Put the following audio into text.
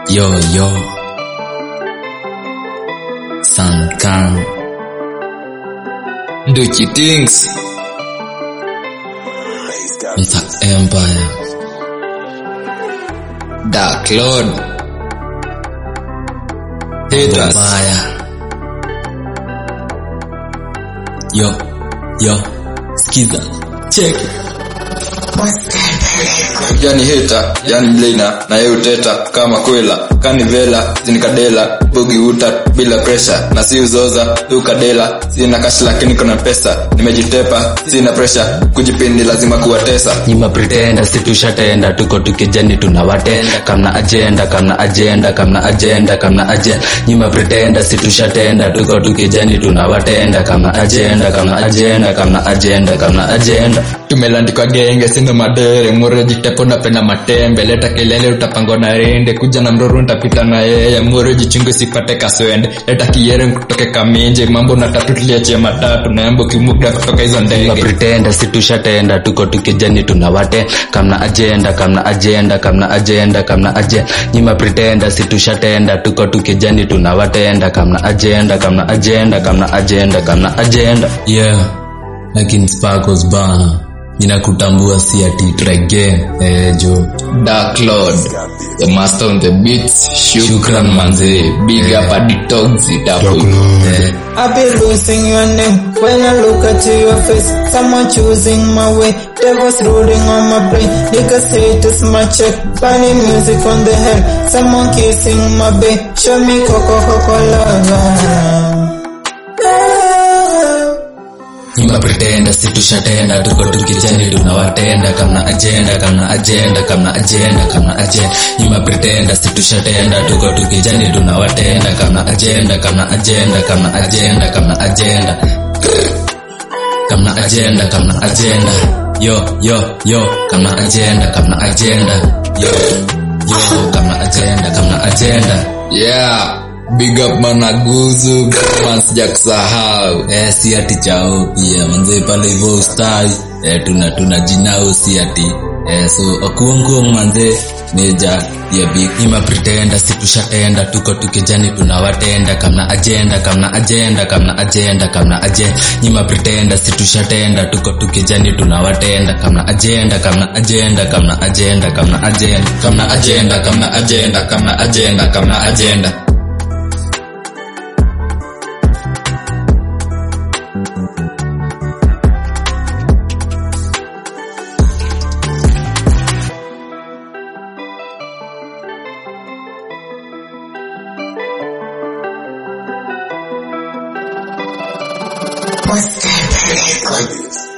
Yo yo Sankan Duchi Things Msa Empire Dark Lord Haters Mbaya Yo Yo Skiza Check yani heta yani mlina na yeye uteta kama kwela kani vela zinikadela bugi uta bila presha na si uzoza ukadela sina kashi lakini kuna pesa nimejitepa sina presha kujipindi lazima kuwatesa nyima pretenda situshatenda tuko tukijani tunawatenda kamna ajenda kamna ajenda kamna ajenda kamna ajenda nyima pretenda situshatenda tuko tukijani tunawatenda kamna ajenda kamna ajenda kamna ajenda kamna ajenda tumelandikwa genge sina madere mure jitepo napenda matembe leta kelele utapangwa na rende kuja na mroro ntapita na yeye mure jichungu sipate kaswende leta kiere kutoke kaminje mambo na tatu tuliachia matatu naembo kimuda kutoka hizo nyima ndege pretenda situshatenda tuko tukijani tunawate kamna ajenda kamna ajenda kamna ajenda kamna ajenda nyima pretenda situshatenda tuko tukijani tunawatenda kamna ajenda kamna ajenda kamna ajenda kamna ajenda yeah lakini sparkles bana ninakutambua si ati trege eh, jo Dark Lord, the master on the beats. Shukran manze, big up at the dogs it up. eh, I be losing your name when I look at your face. Someone choosing my way, devil's ruling on my brain. Niggas say it is my check, funny music on the head. Someone kissing my babe, show me coco coco love. nyima pretenda situshatenda tuko tukijani tunawatenda kamna ajenda kamna ajenda kamna ajenda kamna ajenda nyima pretenda situshatenda tuko tukijani tunawatenda kamna ajenda kamna ajenda kamna ajenda kamna ajenda kamna ajenda kamna ajenda yo yo yo kamna ajenda kamna ajenda yo yo kamna ajenda kamna ajenda Yeah, big up managuzu, man sijakusahau. eh, si ati chao pia manze pale hivyo ustai eh, tuna tuna jinao si ati eh, so okuonguong manze meja ya big ima pretenda situshatenda tuko tukijani tunawatenda kamna ajenda kamna ajenda kamna ajenda kamna ajenda nyima pretenda situshatenda tuko tukijani tunawatenda kamna ajenda kamna ajenda kamna ajenda kamna ajenda Kamna agenda, kamna agenda, kamna agenda, kamna agenda. Monster Records.